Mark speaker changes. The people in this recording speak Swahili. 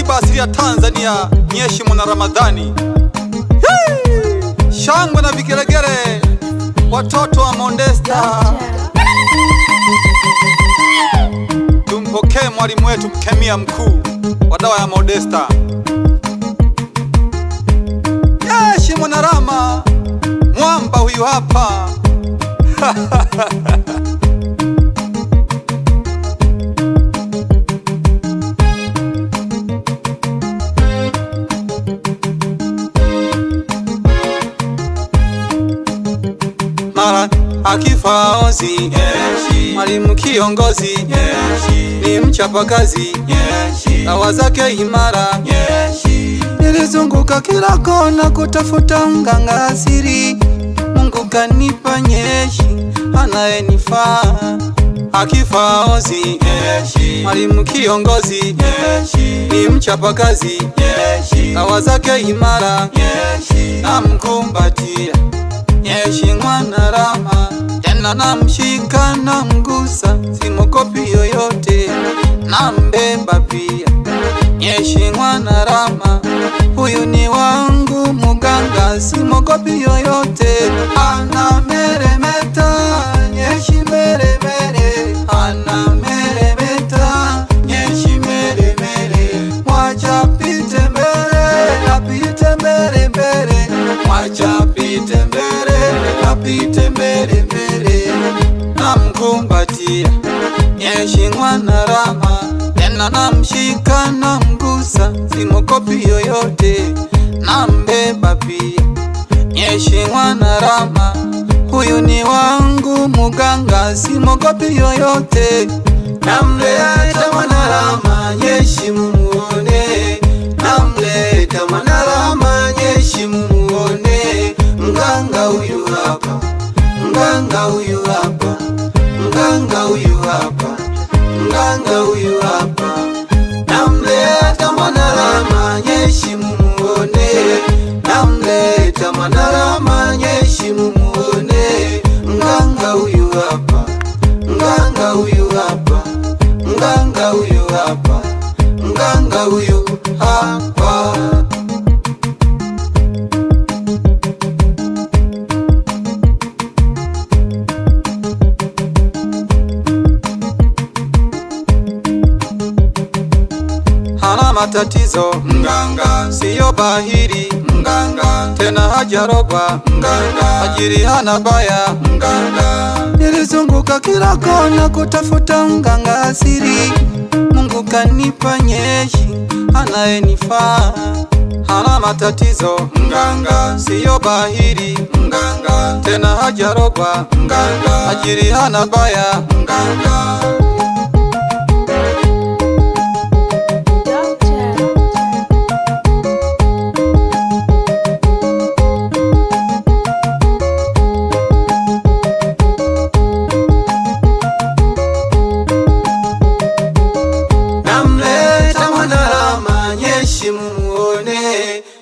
Speaker 1: tiba asili ya Tanzania, Mheshimiwa na Ramadhani. Hii! Shangwe na vigelegele, watoto wa Mondesta. Tumpokee mwalimu wetu mkemia mkuu wa dawa ya Modesta, Mheshimiwa na Rama mwamba huyu hapa. mara akifa ozi mwalimu kiongozi ni mchapakazi dawa zake imara nilizunguka kila kona kutafuta mganga asiri Mungu kanipa nyeshi anayenifaa akifa ozi mwalimu kiongozi ni mchapakazi dawa zake imara namkumbatia Mheshimiwa na Rama, tena namshika na mgusa, simokopi yoyote, nambeba pia. Mheshimiwa na Rama, huyu ni wangu muganga, simokopi yoyote, anameremeta nyeshi meremere, anameremeta nyeshi meremere, mwacha pite mbele, apite mbele mbele, mwacha pite mbele, apite mbele mbele, namkumbatia Mheshimiwa na Rama, tena namshika na mgusa, simokopi yoyote, nambeba pia. Mheshimiwa na Rama, huyu ni wangu muganga, simogopi yoyote, namleta Mwanarama nyeshi mumuone, namleta Mwanarama nyeshi mumuone, mganga huyu hapa, mganga huyu hapa, mganga huyu hapa, mganga huyu hapa, namleta Mwanarama nyeshi mumuone, namleta Mwanarama nyeshi mumuone, mganga huyu hapa, mganga huyu hapa, mganga huyu hapa, mganga huyu hapa. hana matatizo mganga, siyo bahiri mganga, tena hajarogwa mganga, ajiri hana baya mganga. Nilizunguka kila kona kutafuta mganga asiri, Mungu kanipa nyeshi anayenifaa. Hana matatizo mganga, siyo bahiri mganga, tena hajarogwa mganga, ajiri hana baya mganga. namleta Mwanarama nyeshi mumuone,